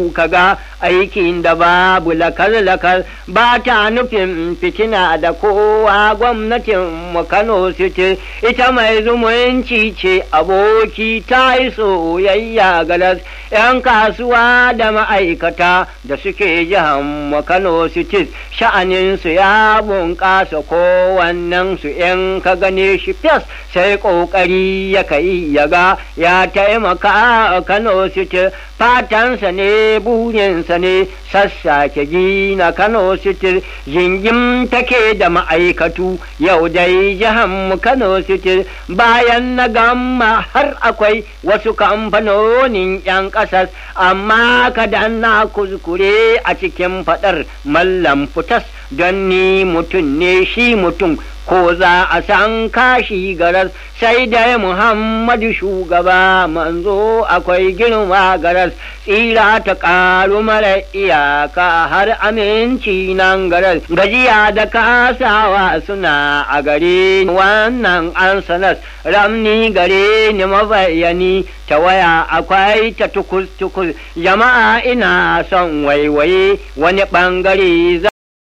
kyau kaga aikin da babu lakar-lakar ba ta nufin fitina da kowa gwamnatin mu Kano City ita mai zumunci ce aboki ta yi soyayya galas 'yan kasuwa da ma'aikata da suke jihar mu Kano City sha'aninsu ya bunƙasa kowannen su in ka gane shi fes sai ƙoƙari ya kai ya ga ya taimaka a Kano City fatansa ne burinsa ne sassake gina Kano City jingim take da ma'aikatu yau dai mu Kano City bayan na gama har akwai wasu kamfanonin 'yan ƙasar amma kada na kuskure a cikin faɗar mallam fitas don ni mutum ne shi mutum ko za a san kashi garas sai dai Muhammadu shugaba manzo akwai girma garas tsira ta ƙaru mara iyaka har aminci nan garas gajiya da kasawa suna a gare wannan an sanas ramni gare ni mabayani ta waya akwai ta tukus tukus jama'a ina son waiwaye wani ɓangare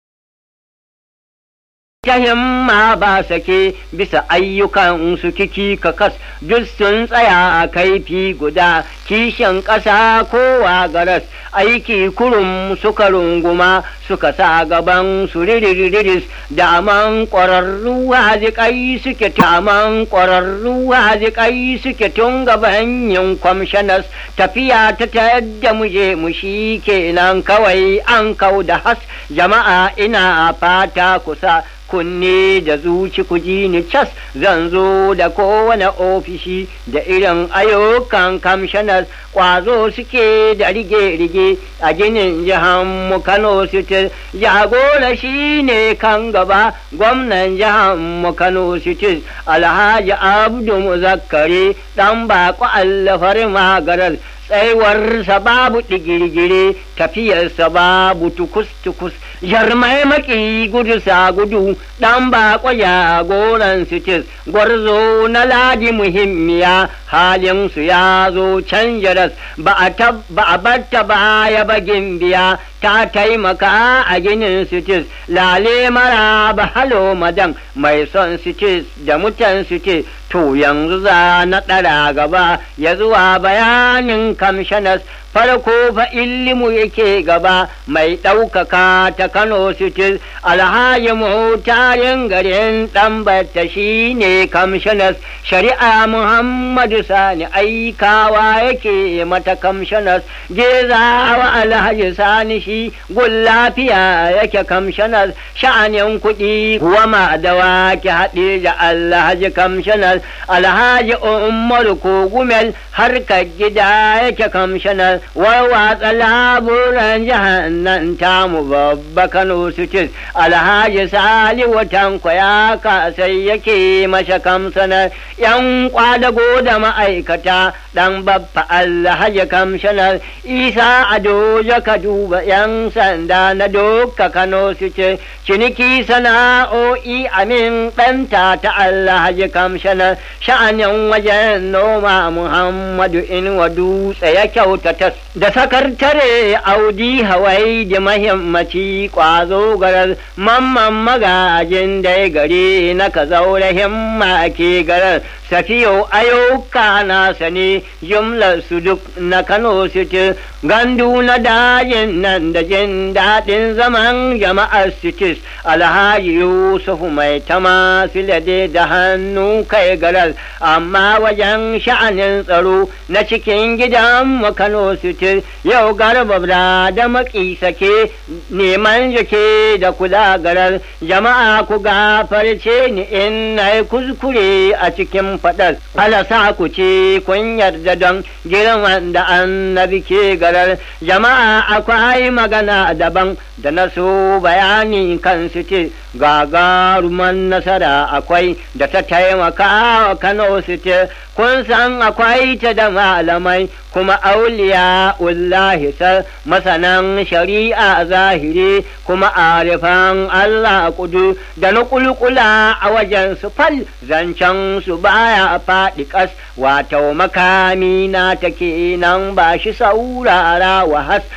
ta himma ba sake bisa ayyukan su kiki kakas duk sun tsaya a kaifi guda kishin ƙasa kowa garas aiki kurum suka runguma suka sa gaban su riririris da man ƙwararru haziƙai suke taman ƙwararru haziƙai suke tun gaban yin kwamshanas tafiya ta yadda muje mu shi kenan kawai an kau da has jama'a ina fata kusa kunne da zuci ku ji ni cas zan zo da kowane ofishi da irin ayyukan kamshanar kwazo suke da rige-rige a ginin jihar mu Kano City jagora shi ne kan gaba gwamnan jihar mu Kano City Alhaji Abdu Muzakkari dan bako allafar magarar tsaiwarsa babu digirgire tafiyarsa babu tukus-tukus jarmai maki gudu sa gudu dan bako jagoran sitis gwarzo na ladi muhimmiya halin su ya zo can jaras ba a batta baya bagin biya ta taimaka a ginin sitis lale mara ba halo madan mai son sitis da mutan sitis to yanzu za na ɗara gaba ya zuwa bayanin kamshanas farko fa illimu yake gaba mai ɗaukaka ta Kano City alhaji mutayen garin ɗanbata shi ne kamshanas shari'a Muhammadu Sani aikawa yake mata kamshanas gezawa alhaji Sani shi gun lafiya yake kamshanas sha'anin kuɗi kuwa ma da wake haɗe da alhaji kamshanas alhaji Umar Kogumel harkar gida yake kamshanas warwatsa laburan jahannan tamu babba Kano City Alhaji Sali watan ya kasai yake masha kamsanar yan kwadago da ma'aikata dan babba Alhaji kamshanar Isa Ado ka duba yan sanda na doka Kano City ciniki sana'o'i amin ɗanta ta Alhaji kamshanar sha'anin wajen noma Muhammadu Inuwa dutse ya kyautata da sakartare audi hawai da mahimmaci kwazo garar mamman magajin da gari na ka zaure himma ke garar safiyo ayyuka na sani jumlar su duk na kano city gandu na dajin nan da jin daɗin zaman jama'ar cities alhaji yusuf mai tama filade da hannu kai garar amma wajen sha'anin tsaro na cikin gidan kano city yau garba da maki sake neman jake da kula garar jama'a ku gafarce ni in na kuskure a cikin faɗar alasa ku ce kun yarda don girman da annabi ke garar jama'a akwai magana daban da na so bayani kan su ce gagaruman nasara akwai da ta taimaka wa kano su ce kun san akwai ta da malamai kuma auliya ullahi sar masanan shari'a zahiri kuma arifan Allah kudu da na kulkula a wajen su fal zancen su baya faɗi ƙas wato makami na take nan ba shi saurara wa has